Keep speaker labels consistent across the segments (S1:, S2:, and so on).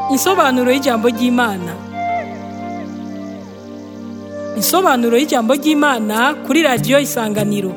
S1: Insobanuro y'ijambo ry'Imana. Insobanuro y'ijambo ry'Imana kuri radiyo Isanganiro.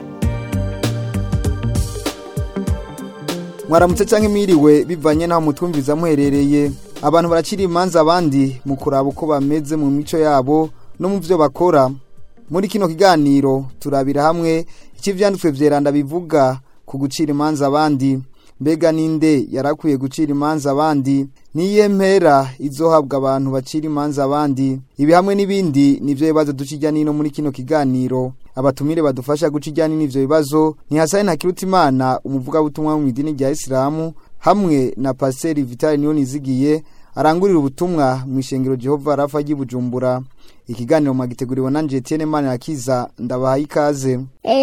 S2: mwaramutse canke mwiriwe bivanye naho mutwumviza muherereye abantu baracira imanza abandi mu kuraba uko bameze mu mico yabo no mu vyo bakora muri kino kiganiro turabira hamwe icyo ivyanditswe vyeranda bivuga ku gucira imanza abandi mbega ninde yarakwiye gucira imanza abandi niye mpera izohabwa abantu bacira imanza abandi ibi hamwe n'ibindi nivyo bibazo duca irya nino muri kino kiganiro abatumire badufasha guca irya nino ivyo bibazo ni Hasani Ntakirutimana umuvugabutumwa wo mw'idini rya Isilamu hamwe na Pasiteri Vitali Niyonizigiye arangurira ubutumwa mu ishengero Jehova Rafa ry'i Bujumbura ikiganiro mwagiteguriwe na Etienne Manirakiza ndabahaye ikaze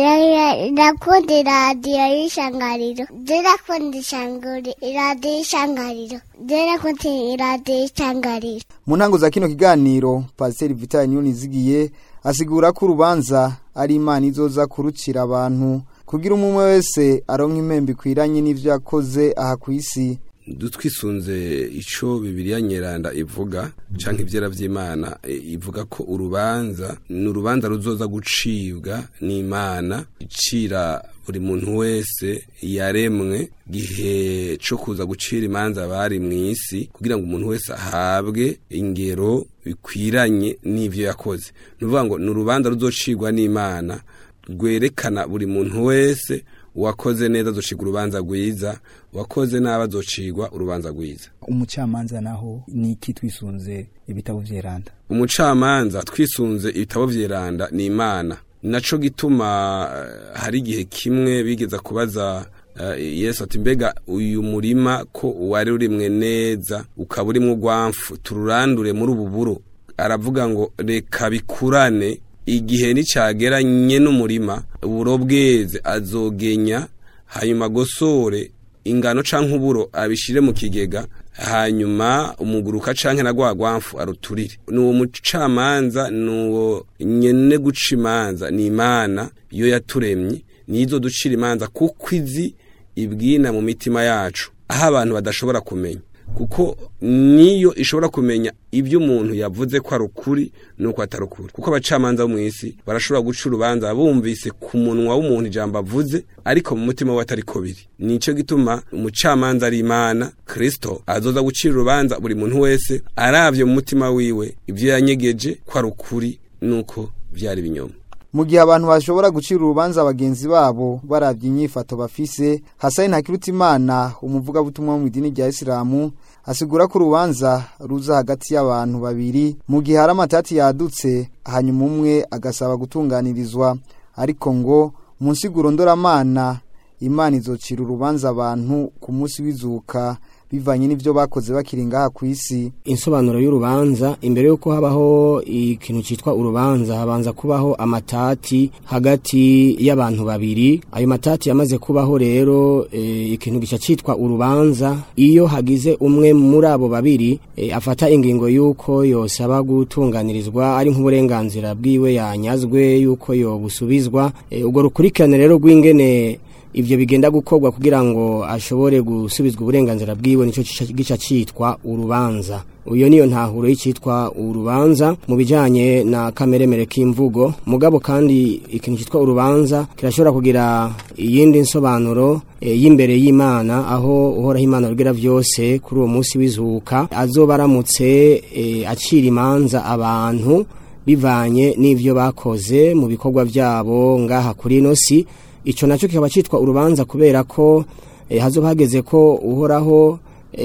S3: ndakunda iradiyo y'ishangariro ndakunda ishanguri iradiyo y'ishangariro ndakunda iradiyo y'ishangariro
S2: mu ntango za kino kiganiro Pasiteri Vitali Niyonizigiye asigura ko urubanza ari Imana izoza kurucira abantu kugira umwe wese aronka impembe ikwiranye n'ivyo yakoze aha ku isi
S4: twisunze icyo bibiriya nyeranda ivuga cyangwa ibyera by'imana ivuga ko urubanza ni urubanza ruzoza gucibwa n'imana icira buri muntu wese yaremwe gihe cyo kuza gucira imanza bari mu isi kugira ngo umuntu wese ahabwe ingero bikwiranye n'ibyo yakoze ni ukuvuga ngo ni urubanza ruzocibwa n'imana rwerekana buri muntu wese uwakoze neza azocirwa urubanza rwiza uwakoze nabi azocirwa urubanza rwiza
S5: umucamanza naho ni iki twisunze ibitabo vyeranda
S4: umucamanza twisunze ibitabo vyeranda ni imana naco gituma uh, hari igihe kimwe bigeza kubaza uh, yesu ati mbega uyu murima ko wari urimwe neza ukaba urimwo urwamfu tururandure muri ubu buro aravuga ngo reka bikurane igihe nicyageranye n'umurima uburo bweze azogenya hanyuma agosore ingano canke uburo abishire mu kigega hanyuma umuguruka canke na gwagwamfu aruturire nuwo mucamanza nuwo nyene guca imanza ni imana iyo yaturemye nizo ducira imanza kuko izi ibwina mu mitima yacu aho abantu badashobora kumenya kuko niyo ishobora kumenya ibyo umuntu yavuze ko ari ukuri nuko atari ukuri kuko abacamanza bo mu isi barashobora guca urubanza bumvise ku munwa w'umuntu ijambo avuze ariko mu mutima we atari ko biri nicyo gituma umucamanza ari imana kirisito azoza gucira urubanza buri muntu wese arabye mu mutima wiwe ibyo yanyegeje ko ari ukuri nuko byari ibinyoma
S2: mu gihe abantu bashobora gucira urubanza bagenzi babo barabye inyifato bafise Hasani Ntakirutimana umuvugabutumwa wo mu idini rya Isilamu asigura ko urubanza ruza hagati y'abantu babiri mu gihe hari amatati yadutse hanyuma umwe agasaba gutunganirizwa ariko ngo mu nsiguro ndoramana imana izocira urubanza abantu ku munsi w'izuka bivanye n'ibyo bakoze bakiri ngaha ku isi
S6: insobanuro y'urubanza imbere y'uko habaho ikintu cyitwa urubanza habanza kubaho amatati hagati y'abantu babiri ayo matati yamaze kubaho rero e, ikintu gica cyitwa urubanza iyo hagize umwe muri abo babiri e, afata ingingo y'uko yosaba gutunganirizwa ari nk'uburenganzira bwiwe yanyazwe y'uko yobusubizwa e, ubwo rukurikirane rero rw'ingene ivyo bigenda gukorwa kugira ngo ashobore gusubizwa uburenganzira bwiwe nico gica citwa urubanza uyo niyo ntahuro y'icitwa urubanza mu bijanye na kameremere k'imvugo mugabo kandi ikintu citwa urubanza kirashobora kugira iyindi nsobanuro e, y'imbere y'Imana aho uhoraho Imana rugira vyose kuri uwo munsi w'izuka azoba aramutse e, acira imanza abantu bivanye n'ivyo bakoze mu bikorwa vyabo ngaha kuri ino si ico naco kikaba citwa urubanza kubera ko eh, hazoba hageze ko uhoraho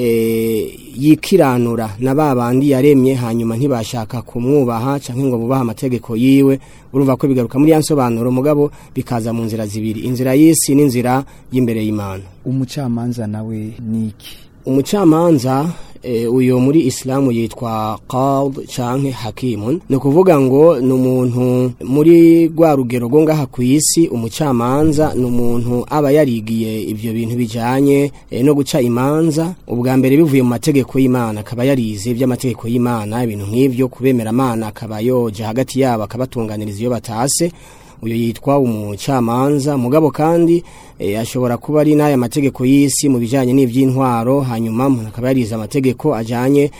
S6: eh, yikiranura na babandi yaremye hanyuma ntibashaka kumwubaha canke ngo bubaha amategeko yiwe urumva ko bigaruka muri yansobanuro mugabo bikaza mu nzira zibiri inzira y'isi n'inzira y'imbere y'Imana
S5: umucamanza nawe niki
S6: umucamanza e, uyo muri Islamu yitwa qad canke hakimun ni kuvuga ngo ni umuntu muri rwa rugero rwo ngaha ku isi umucamanza ni umuntu aba yarigiye ivyo bintu bijanye e, no guca imanza ubwa mbere bivuye mu mategeko y'Imana akaba yarize iby'amategeko y'Imana ibintu nk'ivyo kubemera Imana akaba yoja hagati yabo akabatunganiriza iyo batase uyu yitwa umucamanza mugabo kandi e, ashobora kuba ari n'aya mategeko y'isi mu bijanye n'ivy'intwaro hanyuma umuntu akaba yarize amategeko ajanye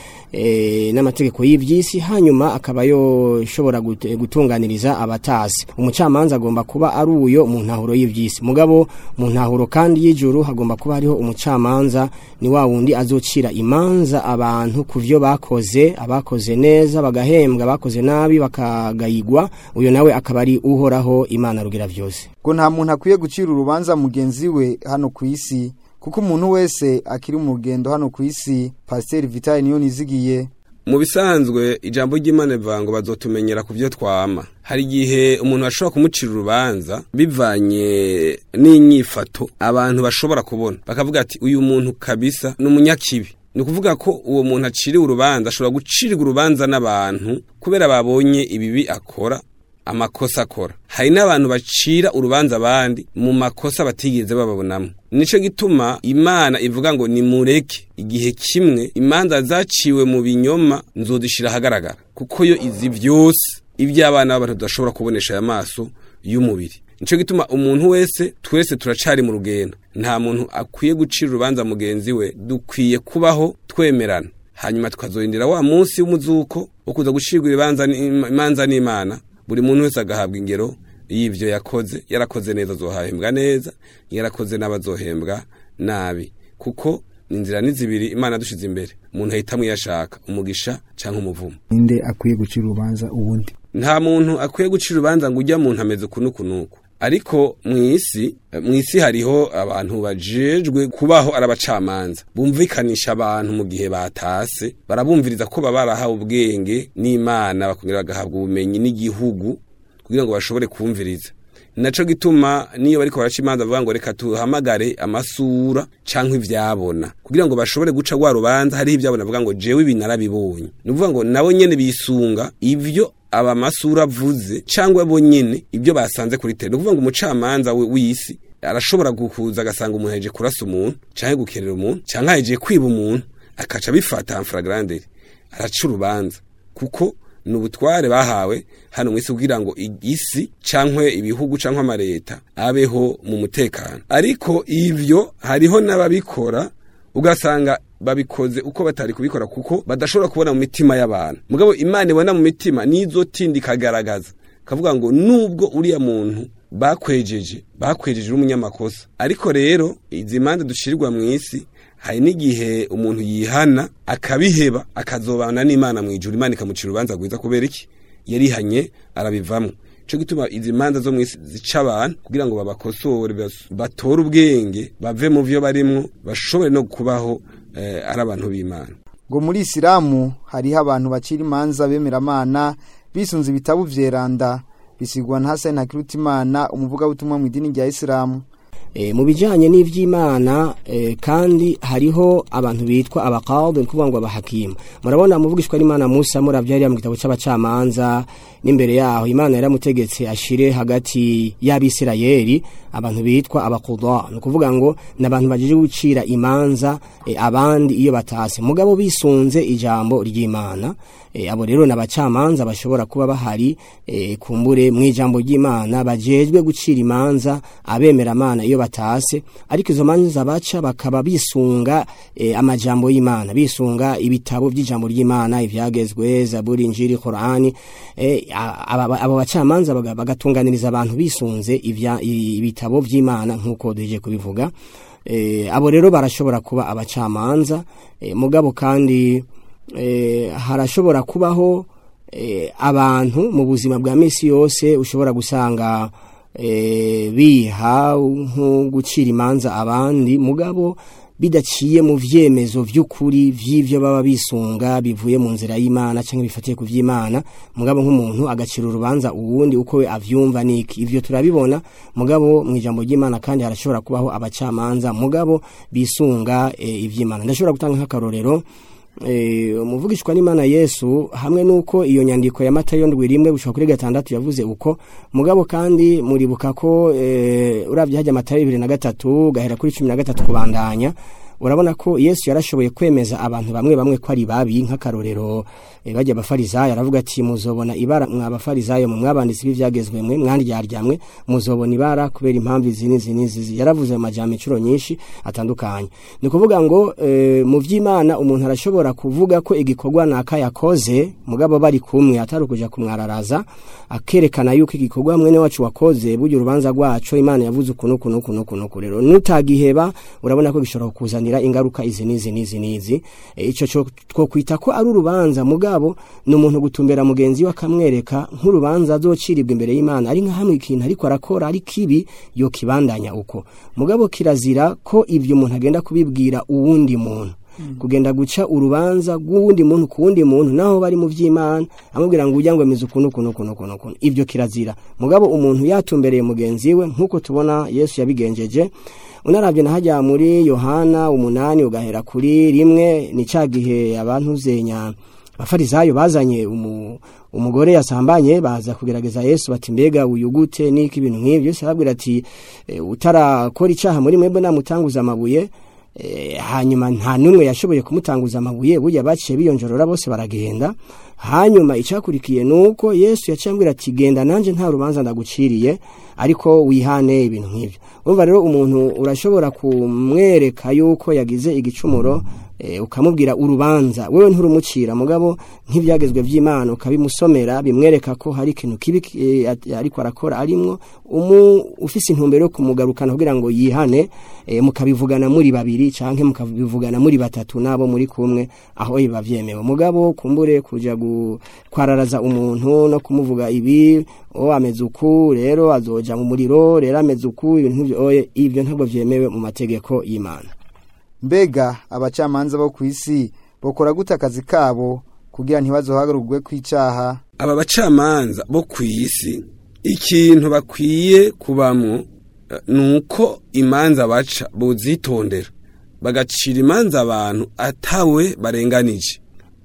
S6: e, n'amategeko y'ivy'isi hanyuma akaba yoshobora gut- gutunganiriza abatasi umucamanza agomba kuba ari uyo mu ntahuro y'ivy'isi mugabo mu ntahuro kandi y'ijuru hagomba kuba hariho umucamanza ni wa wundi azocira imanza abantu ku vyo bakoze abakoze neza bagahembwa abakoze nabi bakagayigwa uyo nawe akaba ari uhoraho imana rugira vyose
S2: ngo nta muntu akwiye gucira urubanza mugenzi we hano ku isi kuko umuntu wese akiri mu rugendo hano ku isi pasiteri vitali niyo nizigiye
S4: mu bisanzwe ijambo ry'imana rivuga ngo bazotumenyera ku byo twama hari igihe umuntu ashobora kumucira urubanza bivanye n'inyifato abantu bashobora kubona bakavuga ati uyu muntu kabisa ni umunyakibi ni ukuvuga ko uwo muntu aciriwe urubanza ashobora gucirirwa urubanza n'abantu kubera babonye ibibi akora amakosa akora hari n'abantu bacira urubanza abandi mu makosa batigeze bababonamo nico gituma imana ivuga ngo nimureke igihe kimwe imanza zaciwe mu binyoma nzodishira ahagaragara kuko yo izi vyose iby'abana b'abantu tudashobora kubonesha aya maso y'umubiri nico gituma umuntu wese twese turacari mu rugendo nta muntu akwiye gucira urubanza mugenzi we dukwiye kubaho twemerana hanyuma tukazorindira wa munsi w'umuzuko wo kuza gucirwa ibibanza n'Im- imanza n'imana buri muntu wese agahabwa ingero y'ivyo yakoze yarakoze neza azohahembwa neza yarakoze n'abazohembwa nabi kuko inzira ni zibiri imana dushize imbere umuntu ahitamwo iyo ashaka umugisha canke umuvumo
S5: ninde akwiye gucira urubanza uwundi
S4: nta muntu akwiye gucira urubanza ngo ujya muntu ameze kunuku nuku ariko mu isi mu isi hariho abantu bajejwe kubaho ari abacamanza bumvikanisha abantu mu gihe batase barabumviriza ko baba barahawe ubwenge n'imana bakongera bagahabwa ubumenyi n'igihugu kugira ngo bashobore kumviriza naco gituma niyo bariko baraca imanza bavuga ngo reka tuhamagare amasura canke ivyabona kugira ngo bashobore guca rwa rubanza hariho ivyabona bavuga ngo jewe ibi narabibonye ni ukuvuga ngo nabo nyene bisunga ivyo aba masura avuze cyangwa bo nyene ibyo basanze kuri tele ni ukuvuga ngo umucamanza we- w'isi arashobora gukuza agasanga umuntu yaje kurasa umuntu canke gukerera umuntu canke yaje kwiba umuntu akaca abifata amfragrandere araca urubanza kuko ni ubutware bahawe hano mwisi kugira ngo isi cankwe ibihugu cankwe amareta abeho mu mutekano ariko ivyo hariho n'ababikora ugasanga babikoze uko batari kubikora kuko badashobora kubona mu mitima y'abantu mugabo imana ibona mu mitima nizo tindi ikagaragaza kavuga ngo nubwo uriya muntu bakwejeje bakwejeje uri umunyamakosa ariko rero izi manza dushirirwa mu isi hari n'igihe umuntu yihana akabiheba akazobana n'imana mu ijuru imana ikamucira urubanza rwiza kubera iki yarihanye arabivamo cyo gituma izi manza zo mu isi zica abantu kugira ngo babakosore bas- batore ubwenge bave mu vyo barimwo bashobore no kubaho eh, ari abantu b'imana
S2: ngo muri isilamu hariho abantu bacira imanza bemeramana bisunze ibitabo vyeranda bisigwa na Hassan Hakirutimana umuvugabutumwa mu idini rya isilamu
S6: E, mu bijanye n'ivy'Imana e, kandi hariho abantu bitwa abaqadi kuvuga ngo abahakimu murabona muvugishwa n'Imana Musa muravyari mu gitabo c'abacamanza n'imbere yaho Imana yaramutegetse ashire hagati y'abisirayeli abantu bitwa abaquda no kuvuga ngo nabantu bajeje gucira imanza e, abandi iyo batase mugabo bisunze ijambo ry'Imana e, abo rero nabacamanza bashobora kuba bahari e, kumbure mu ijambo ry'Imana bajejwe gucira imanza abemera Imana iyo batase ariko izo manza baca bakaba bisunga e, amajambo y'Imana bisunga ibitabo by'ijambo ry'Imana ivyagezwe Zaburi Injili Qur'ani e, a- aba- abo bacamanza baga- bagatunganiriza abantu bisunze ivya i- ibitabo vy'Imana nkuko duheje kubivuga e, abo rero barashobora kuba abacamanza e, mugabo kandi e, harashobora kubaho e, abantu mu buzima bwa misi yose ushobora gusanga e, biha nko gucira imanza abandi mugabo bidaciye mu vyemezo vy'ukuri vy'ivyo baba bisunga bivuye mu nzira y'Imana canke bifatiye ku vy'Imana mugabo nk'umuntu agacira urubanza uwundi uko we avyumva niki ivyo turabibona mugabo mu ijambo ry'Imana kandi harashobora kubaho abacamanza mugabo bisunga e, ivy'Imana ndashobora gutanga nk'akarorero eh umuvugishwa n'Imana Yesu hamwe nuko iyo nyandiko ya Matayo ndwi rimwe gushika kuri gatandatu yavuze uko mugabo kandi muribuka ko eh uravye hajya Matayo 23 gahera kuri 13 kubandanya urabona ko Yesu yarashoboye kwemeza abantu bamwe bamwe ko ari babi nk'akarorero eh, bajya abafarizayo aravuga ati muzobona ibara mwabafarizayo mu mwabanditsi b'ivyagezwe mwe mwandyardyamwe muzobona ibara kubera impamvu izi n'izi n'izi yaravuze mu majambo incuro nyinshi atandukanye ni ukuvuga ngo eh, mu vy'Imana umuntu arashobora kuvuga ko igikorwa naka yakoze mugabo bari kumwe atari kuja kumwararaza akerekana yuko igikorwa mwene wacu wakoze burya urubanza rwacu Imana yavuze ukuntu ukuntu ukuntu ukuntu ukuntu rero nutagiheba urabona ko gishobora kukuzanira ingaruka izi n'izi n'izi n'izi e, ico cyo twokwita ko ari urubanza mugabo ni umuntu gutumbera mugenzi we akamwereka nk'urubanza azocirirwa imbere y'Imana ari nka hamwe ikintu ariko arakora ari kibi yo kibandanya uko mugabo kirazira ko ivyo umuntu agenda kubibwira uwundi muntu kugenda guca urubanza rw'uwundi muntu ku wundi muntu naho bari mu vy'Imana amubwira ngo ujya ngo mizu kuno kuno kuno kuno kuno ivyo kirazira mugabo umuntu yatumbereye mugenzi we nkuko tubona Yesu yabigenjeje unaravye na hajya muri Yohana umunani ugahera kuri rimwe ni cagihe abantu zenya abafarizayo bazanye umu, umugore yasambanye baza kugerageza Yesu bati mbega uyu gute niki ibintu nk'ivyo Yesu arabwira ati e, utarakora icaha muri mwebwe namutanguza amabuye e, hanyuma nta numwe yashoboye kumutanguza amabuye burya baciye biyonjorora bose baragenda hanyuma icakurikiye nuko Yesu yacambwira ati genda nanje nta rubanza ndaguciriye ariko wihane ibintu nk'ivyo umva rero umuntu urashobora kumwereka yuko yagize igicumuro e, ukamubwira urubanza wewe nturumucira mugabo nk'ivyagezwe vy'Imana ukabimusomera bimwereka ko hari ikintu kibi e, ariko arakora arimwo umu ufise intumbero yo kumugarukana kugira ngo yihane e, mukabivugana muri babiri canke mukabivugana muri batatu nabo muri kumwe aho biba vyemewe mugabo kumbure kuja kwararaza umuntu no kumuvuga ibi o ameze uku rero azoja mu muriro rero ameze uku ibintu nk'ivyo oye ivyo ntabwo vyemewe mu mategeko y'Imana
S2: mbega abacamanza bo ku isi bokora gute akazi kabo kugira ntibazohagarurwe kw'icaha
S4: aba bacamanza bo ku isi ikintu bakwiye kubamwo ni uko imanza baca buzitondera bagacira imanza abantu atawe barenganije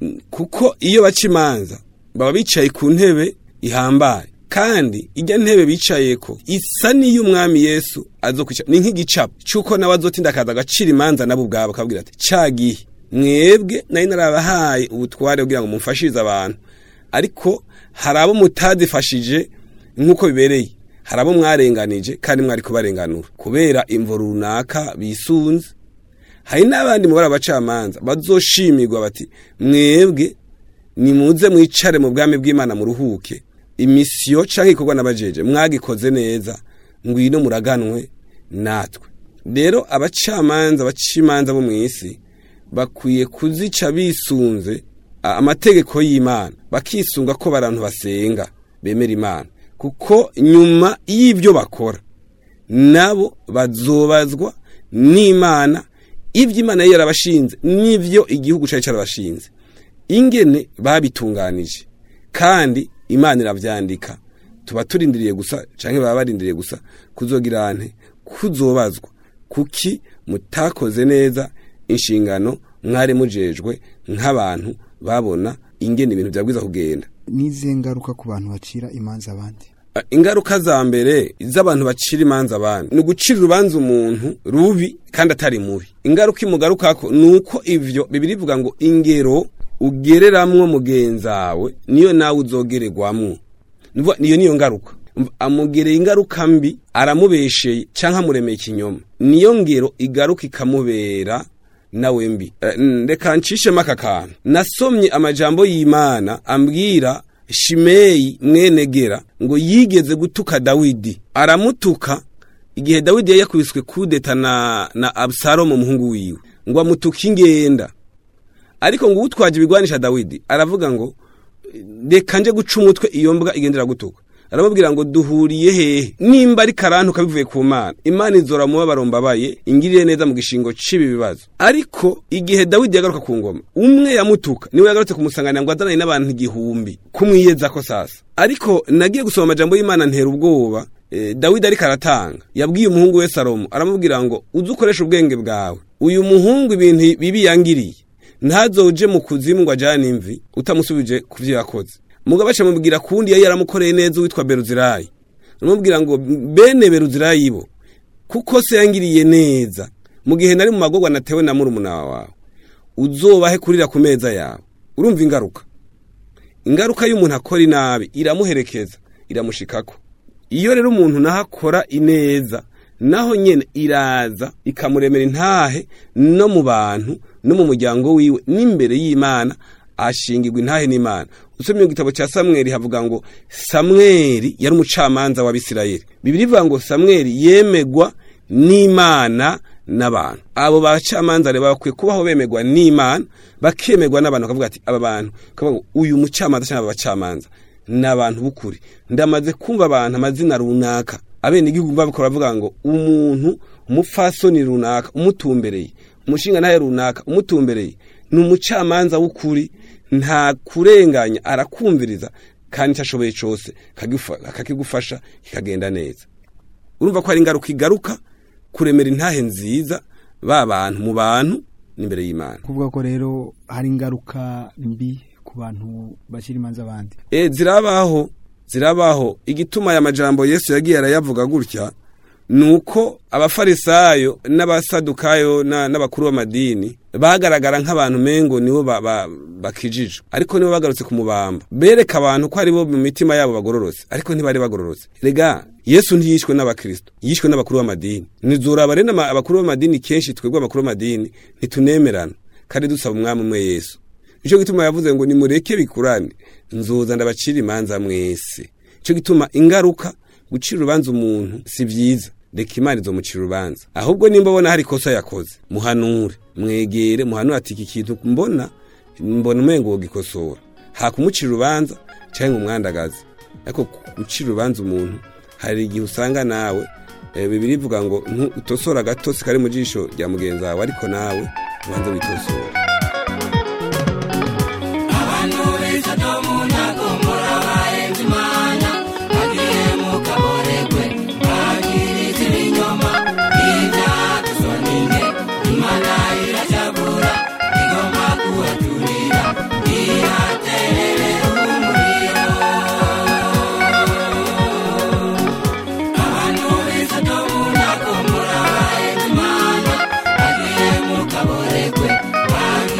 S4: kuko iyo baca imanza baba bicaye ku ntebe ihambaye kandi ijya ntebe bicayeko isa niyo umwami Yesu azokwicara ni nk'igicapo cyuko nawe azotinda akaza agacira imanza nabo ubwabo akabwira ati cagihe mwebwe nari narabahaye ubutware kugira ngo mumfashirize abantu ariko hari abo mutazifashije nk'uko bibereye hari abo mwarenganije kandi mwari kubarenganura kubera imvo runaka bisunze hari n'abandi mubara abacamanza bazoshimirwa bati mwebwe nimuze mwicare mu bwami bw'Imana muruhuke imisiyo canke ikorwa n'abajeje mwagikoze neza ngwino muraganwe natwe rero abacamanza bacimanza bo mw'isi bakwiye kuzica bisunze amategeko y'Imana bakisunga ko barantu basenga bemera Imana kuko nyuma y'ibyo bakora nabo bazobazwa n'Imana ibyo Imana yari yarabashinze n'ivyo igihugu cari carabashinze ingene babitunganije kandi imana iravyandika tuba turindiriye gusa canke baba barindiriye gusa kuzogira ante kuzobazwa kuki mutakoze neza inshingano mwari mujejwe nk'abantu babona ingene ibintu vyabwiza kugenda
S2: nize ngaruka ku bantu bacira imanza abandi
S4: ingaruka za mbere z'abantu bacira imanza abandi ni ugucira urubanza umuntu rubi kandi atari mubi ingaruka imugarukako ni uko ivyo bibiri bivuga ngo ingero ugereramwo mugenzawe niyo nawe uzogererwamwo niyo niyo ngaruka amugereye ingaruka mbi aramubesheye canke amuremeye ikinyoma niyo ngero igaruka ikamubera nawe mbi reka ncishemo aka kantu nasomye amajambo y'imana ambwira shimeyi mwenegera ngo yigeze gutuka dawidi aramutuka igihe dawidi yari yakubiswe kudeta na, na abusalomu umuhungu wiwe ngo amutuke ingenda ariko ngo utwaje ibigwanisha Dawidi aravuga ngo reka nje guca umutwe iyo mbwa igendera gutuka aramubwira ngo duhuriye hehe nimba ari karantuka bivuye ku mana imana izora muba barombabaye ingirire neza mu gishingo c'ibi bibazo ariko igihe Dawidi yagaruka ku ngoma umwe yamutuka niwe yagarutse kumusanganira ngo azanane n'abantu igihumbi kumwiyeza ko sasa ariko nagiye gusoma amajambo y'imana ntera ubwoba e, Dawidi ariko aratanga yabwiye umuhungu we Salomo aramubwira ngo uze ukoresha ubwenge bwawe uyu muhungu ibintu bibi yangiriye ntazoje mu kuzimu ngo ajane imvi utamusubije kuvyo yakoze mugabo acamubwira kundi yari yaramukoreye neza witwa Beruzirayi aramubwira ngo bene Beruzirayi bo kuko se yangiriye neza mu gihe nari mu magorwa natewe na murumuna wawe uzobahe kurira ku meza yawe urumva ingaruka ingaruka y'umuntu akora inabi iramuherekeza iramushikako iyo rero umuntu naho akora ineza naho nyene iraza ikamuremera intahe no mu bantu no mu muryango wiwe n'imbere y'imana ashingirwa intahe n'imana usomye mu gitabo cya samweli havuga ngo samweli yari umucamanza w'abisirayeli bibiri ivuga ngo samweli yemegwa n'imana n'abantu abo bacamanza rero bakwiye kubaho bemegwa n'imana bakemegwa n'abantu bakavuga ati aba bantu bakavuga ngo uyu mucamanza cyangwa aba bacamanza ni abantu b'ukuri ndamaze kumva abantu amazina runaka abene igihugu babikora bavuga ngo umuntu umupfasoni runaka umutumbereye umushinga ntaye runaka umutumbereye ni umucamanza w'ukuri nta kurenganya arakumviriza kandi icyo ashoboye cyose akakigufasha kikagenda neza urumva ko hari ingaruka igaruka kuremera intahe nziza ba bantu mu bantu n'imbere y'imana
S5: kuvuga ko rero hari ingaruka mbi ku bantu bashyira imanza abandi
S4: e zirabaho zirabaho igituma aya majambo yesu yagiye arayavuga gutya ni uko abafarisayo n'abasadukayo n'abakuru b'amadini bagaragara nk'abantu mengo nibo bakijije ariko nibo bagarutse ku mubamba bereka abantu ko aribo mu mitima yabo bagororotse ariko ntibari bagororotse rega yesu ntiyishwe n'abakristo yishwe n'abakuru b'amadini nizuraba rero abakuru b'amadini kenshi twebwe abakuru b'amadini ntitunemerana kandi dusaba umwami umwe yesu nicyo gituma yavuze ngo nimureke bikurane nzoza ndabacira imanza mwese nicyo gituma ingaruka gucira urubanza umuntu si byiza reka imana izomucira urubanza ahubwo nimba ubona hari ikosa yakoze muhanure mwegere muhanure ati iki kintu mbona mbona umengo wogikosora hakumucira urubanza cyangwa umwandagazi ariko gucira urubanza umuntu hari igihe usanga nawe bibiri ivuga ngo utosora agatotsi kari mu jisho rya mugenzi wawe ariko nawe ubanza witosora
S7: Kabore kwe,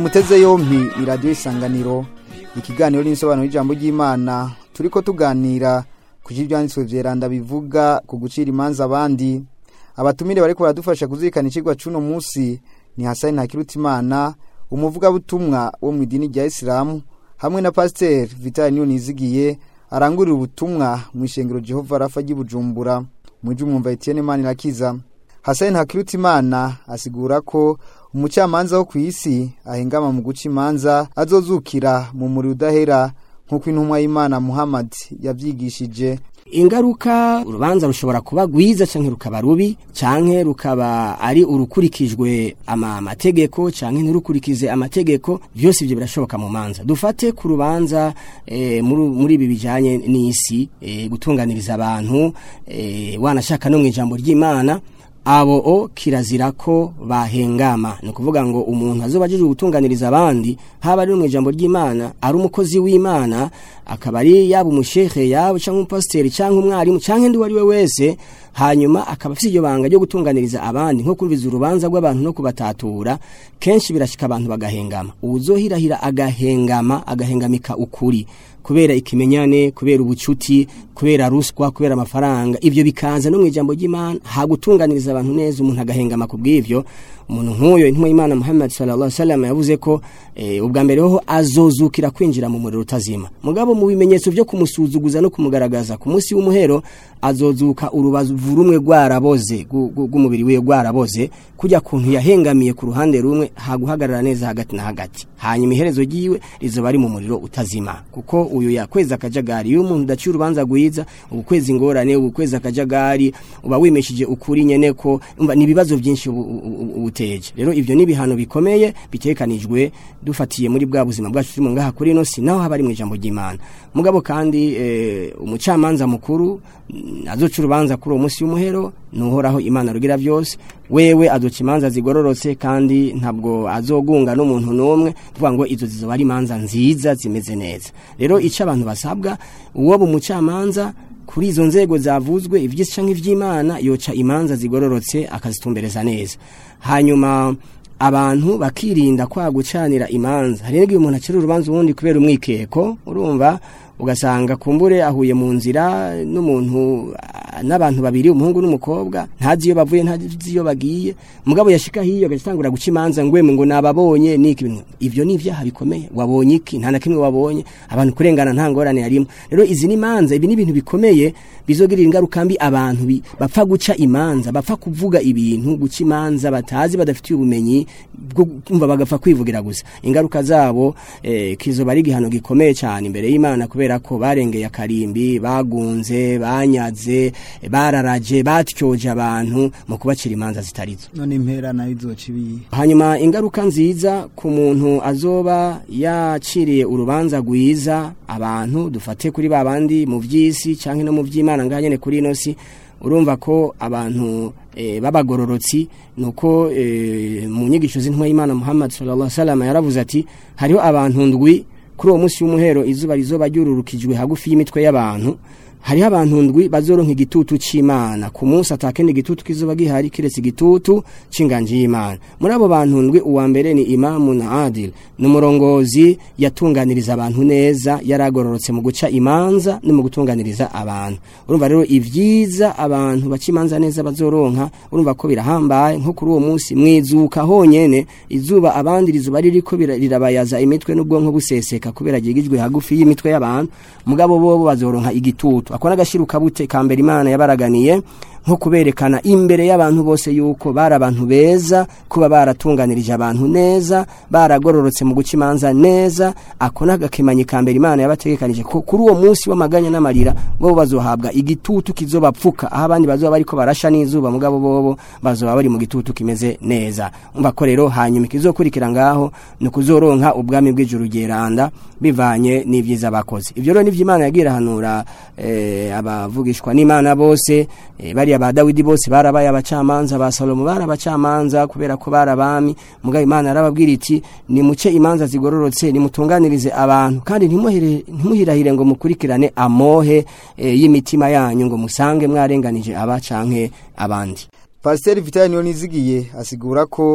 S2: muteze yompi ni radiyo isanganiro ikiganiro n'insobanuro y'ijambo ry'imana turi ko tuganira ku byanditswe byeranda bivuga ku gucira imanza abandi abatumire bari baradufasha kuzirikana ikigwa cy'uno munsi ni hasani ntakirutimana umuvugabutumwa wo mu idini rya isilamu hamwe na pasiteri vitali niyo nizigiye arangurira ubutumwa mu ishengero jehova rafa ry'ibujumbura mu by'umwumva etiyeni mani irakiza hasani ntakirutimana asigura ko umucamanza wo ku isi ahengama mu guca imanza azozukira mu muri udahera nk'uko intumwa y'imana muhammad yabyigishije
S6: ingaruka urubanza rushobora kuba rwiza cyangwa rukaba rubi cyangwa rukaba ari urukurikijwe amategeko cyangwa ntirukurikize amategeko byose ibyo birashoboka mu manza dufate ku rubanza muri ibi bijyanye n'isi gutunganiriza abantu wanashaka no mu ijambo ry'imana abo o kirazira ko bahengama ni ukuvuga ngo umuntu azoba aje gutunganiriza abandi haba ari mu ijambo ry'imana ari umukozi w'imana akaba ari yaba umushehe yaba cyangwa umupasiteri cyangwa umwarimu cyangwa undi uwo ari we wese hanyuma akaba afite iryo banga ryo gutunganiriza abandi nko kumviza urubanza rw'abantu no kubatatura kenshi birashyika abantu bagahengama uwuzohirahira agahengama agahengamika ukuri kubera ikimenyane kubera ubucuti kubera ruswa kubera amafaranga ibyo bikaza no mu ijambo ry'imana hagutunganiriza abantu neza umuntu agahengama ku bw'ibyo umuntu nk'uyo intumwa y'imana muhammad sallallahu alaihi wasallam yavuze ko eh, ubwa mbere ho azozukira kwinjira mu muriro utazima mugabo mu bimenyetso byo kumusuzuguza no kumugaragaza ku munsi w'umuhero azozuka urubavu rumwe rwaraboze rw'umubiri wiwe rwaraboze kujya kuntu yahengamiye ku ruhande rumwe haguhagarara neza hagati na hagati hanyuma iherezo ryiwe rizoba ari mu muriro utazima kuko uyu yakweza akajagari iyo umuntu udaciye urubanza rwiza ubukwezi ingorane ubukwezi akajagari uba wimeshije ukuri nyene ko umva ni ibibazo byinshi ubuteje rero ivyo ni ibihano bikomeye bitekanijwe dufatiye muri bwa buzima bwacu turimo ngaha kuri ino si naho haba ari mu ijambo ry'Imana mugabo kandi e, umucamanza mukuru azoca urubanza kuri uwo munsi w'umuhero nuhoraho Imana rugira byose wewe azoca imanza zigororotse kandi ntabwo azogunga n'umuntu n'umwe tuvuga ngo izo zizoba ari imanza nziza zimeze neza rero icyo abantu basabwa uwo bumucamanza kuri izo nzego zavuzwe iby'isi cyangwa iby'imana yoca imanza zigororotse akazitumbereza neza hanyuma abantu bakirinda kwa gucanira imanza hari n'igihe umuntu acira urubanza ubundi kubera umwikeko urumva ugasanga kumbure ahuye mu nzira n'umuntu n'abantu babiri umuhungu n'umukobwa ntazi iyo bavuye ntazi iyo bagiye mugabo yashika hiyo agatangura guca imanza ngweme ngo nababonye niki bintu ivyo ni ivyaha bikomeye wabonye iki nta na kimwe wabonye abantu kurengana nta ngorane yarimo rero izi ni imanza ibi ni ibintu bikomeye bizogirira ingaruka mbi abantu bapfa guca imanza bapfa kuvuga ibintu guca imanza batazi badafitiye ubumenyi bwo kumva bagapfa kwivugira gusa ingaruka zabo eh, kizoba ari igihano gikomeye cyane imbere y'Imana kubera ko barengeye akarimbi bagunze banyaze bararaje batyoje abantu mu kubacira imanza zitarizo
S5: none impera nayo izoca ibi
S6: hanyuma ingaruka nziza ku muntu azoba yaciriye urubanza rwiza abantu dufate kuri babandi mu by'isi cyangwa no mu by'Imana nganyene kuri ino si urumva ko abantu e, babagororotsi nuko e, mu nyigisho z'intwa y'Imana Muhammad sallallahu alaihi wasallam yaravuze ati hariho abantu ndwi kuri uwo munsi w'umuhero izuba rizoba ryururukijwe hagufi y'imitwe y'abantu hariho abantu ndwi bazoronka igitutu c'Imana ku munsi atakende igitutu kizoba gihari kiretse igitutu c'inganji y'Imana muri abo bantu ndwi uwa mbere ni Imamu na Adil numurongozi yatunganiriza abantu neza yaragororotse mu guca imanza no mu gutunganiriza abantu urumva rero ivyiza abantu baca imanza neza bazoronka urumva ko birahambaye nko kuri uwo munsi mwizuka honyene izuba abandi rizuba ririko rirabayaza imitwe n'ubwonko buseseka kubera gigijwe hagufi y'imitwe y'abantu mugabo bobo bazoronka igitutu akora agashiruka bute kambere imana yabaraganiye nko kuberekana imbere y'abantu bose yuko bari abantu beza kuba baratunganirije abantu neza baragororotse mu guca imanza neza ako n'agakemanyi kambere imana yabategekanije ko kuri uwo munsi w'amaganya n'amarira bo bazohabwa igitutu kizobapfuka aho abandi bazoba bariko barasha n'izuba mugabo bobo bazoba bari mu gitutu kimeze neza umva ko rero hanyuma ikizokurikira ngaho ni kuzoronka ubwami bw'ijuru geranda bivanye n'ivyiza bakoze ivyo rero nivyo imana yagira hanura eh, abavugishwa n'imana bose eh, bari ba Dawidi bose barabaye abacamanza ba Salomo barabacamanza kubera ko barabami mugabo Imana arababwira iti ni muce imanza zigororotse ni mutunganirize abantu kandi ntimuhire ntimuhirahire ngo mukurikirane amohe e, y'imitima yanyu ngo musange mwarenganije aba canke abandi
S2: Pasiteri Vitali niyo nizigiye asigura ko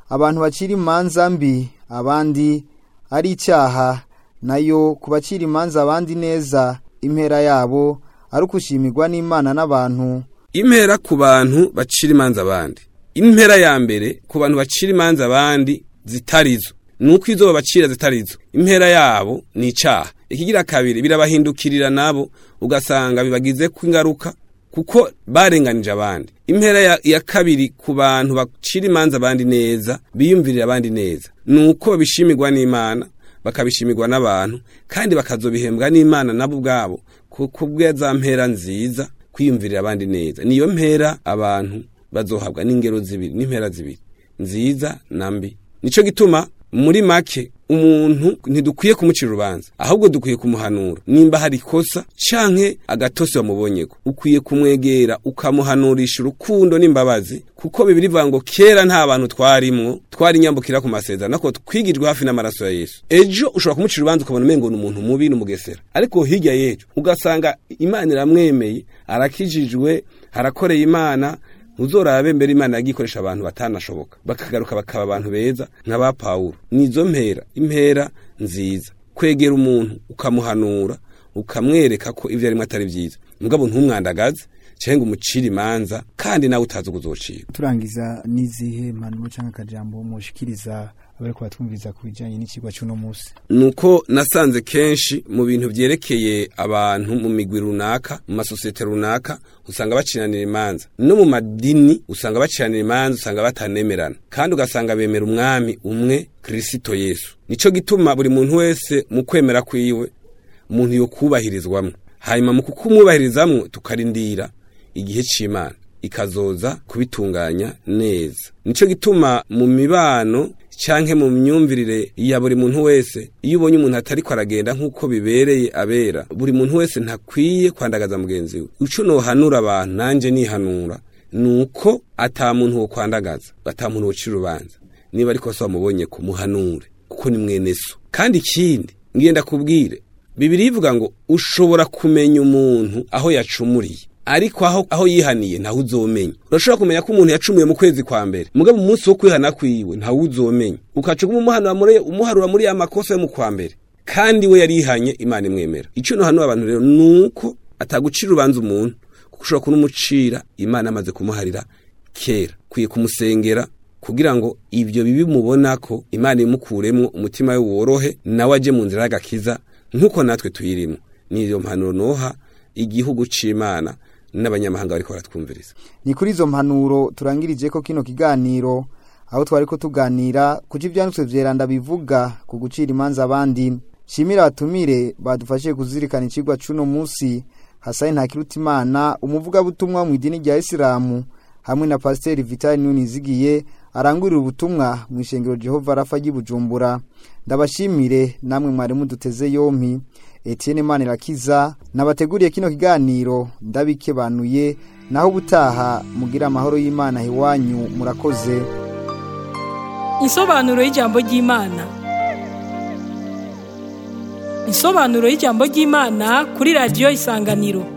S2: abantu bacira imanza mbi abandi ari icyaha nayo ku bacira imanza abandi neza impera yabo ari ukushimirwa n'imana n'abantu
S4: impera ku bantu bacira imanza abandi impera ya mbere ku bantu bacira imanza abandi zitarizo nuko izo babacira zitarizo impera yabo ni icyaha ikigira kabiri birabahindukirira nabo ugasanga bibagize ko ingaruka kuko barenganije abandi impera ya, ya kabiri ku bantu bacira imanza abandi neza biyumvirira abandi neza nuko babishimirwa n'imana bakabishimirwa n'abantu kandi bakazobihembwa n'imana nabo ubwabo kuko bwa mpera nziza kwiyumvirira abandi neza niyo mpera abantu bazohabwa n'ingero zibiri n'impera zibiri nziza na mbi nico gituma muri make umuntu ntidukwiye kumucira urubanza ahubwo dukwiye kumuhanura nimba hari ikosa canke agatose wamubonyeko ukwiye kumwegera ukamuhanurisha urukundo n'imbabazi kuko bibiri bivuga ngo kera nta bantu twarimwo twari nyambukira ku masezerano ariko twigijwe hafi n'amaraso ya yesu ejo ushobora kumucira urubanza ukabona umengo ni umuntu mubi n'umugesera ariko hirya y'ejo ugasanga imana iramwemeye arakijijwe harakoreye imana uzorabe mbere imana yagikoresha abantu batanashoboka bakagaruka bakaba abantu beza nk'aba pawulo nizo mpera impera nziza kwegera umuntu ukamuhanura ukamwereka ko ibyo arimo atari byiza mugabo ntumwandagaze cyangwa umucire imanza kandi nawe utazi ukuzocira
S5: turangiza n'izihe mpanuro cyangwa akajambo mushikiriza abari kubatwumviza ku bijyanye n'ikigwa cy'uno munsi
S4: nuko nasanze kenshi mu bintu byerekeye abantu mu migwi runaka mu masosiyete runaka usanga baciranira imanza no mu madini usanga baciranira imanza usanga batanemerana kandi ugasanga bemera umwami umwe kirisito yesu nico gituma buri muntu wese mu kwemera kwiwe umuntu yo kubahirizwamwo hanyuma mu kukumwubahirizamwo tukarindira igihe c'imana ikazoza kubitunganya neza nico gituma mu mibano canke mu myumvirire ya buri muntu wese iyo ubonye umuntu atariko aragenda nk'uko bibereye abera buri muntu wese ntakwiye kwandagaza mugenzi we ico nohanura abantu nanje nihanura nuko ata muntu wo kwandagaza ata muntu wocira urubanza niba ariko se wamubonye ko muhanure kuko ni mwene so kandi ikindi ngenda kubwire bibiri ivuga ngo ushobora kumenya umuntu aho yacumuriye ariko aho aho yihaniye ntawe uzomenya urashobora kumenya ko umuntu yacumuye mu kwezi kwa mbere mugabo umunsi wo kwihana kwiwe ntawe uzomenya ukacuguma umuhanura muri umuharura muri ya makosa yo mu kwa mbere kandi we yarihanye imana imwemera icyo no hano abantu rero nuko atagucira urubanza umuntu kuko ushobora kunumucira imana amaze kumuharira kera kwiye kumusengera kugira ngo ibyo bibi mubona ko imana imukuremwo umutima we worohe nawe aje mu nzira y'agakiza nk'uko natwe tuyirimo niyo mpanuro noha igihugu c'imana n'abanyamahanga bariko baratwumviriza
S2: ni kuri izo mpanuro turangirije ko kino kiganiro aho twari ko tuganira kuko ibyanditswe vyeranda bivuga ku gucira imanza abandi shimira abatumire badufashije kuzirikana icigwa c'uno munsi hasani ntakirutimana umuvugabutumwa mu idini rya isilamu hamwe na pasiteri vitali nunizigiye arangurira ubutumwa mu ishengero jehova rafa ry'ibujumbura ndabashimire namwe mwari muduteze yompi etienne manirakiza nabateguriye kino kiganiro ndabikebanuye naho ubutaha mugira amahoro y'imana iwanyu murakoze
S1: Insobanuro y'ijambo ry'Imana. Insobanuro y'ijambo ry'Imana kuri radio Isanganiro.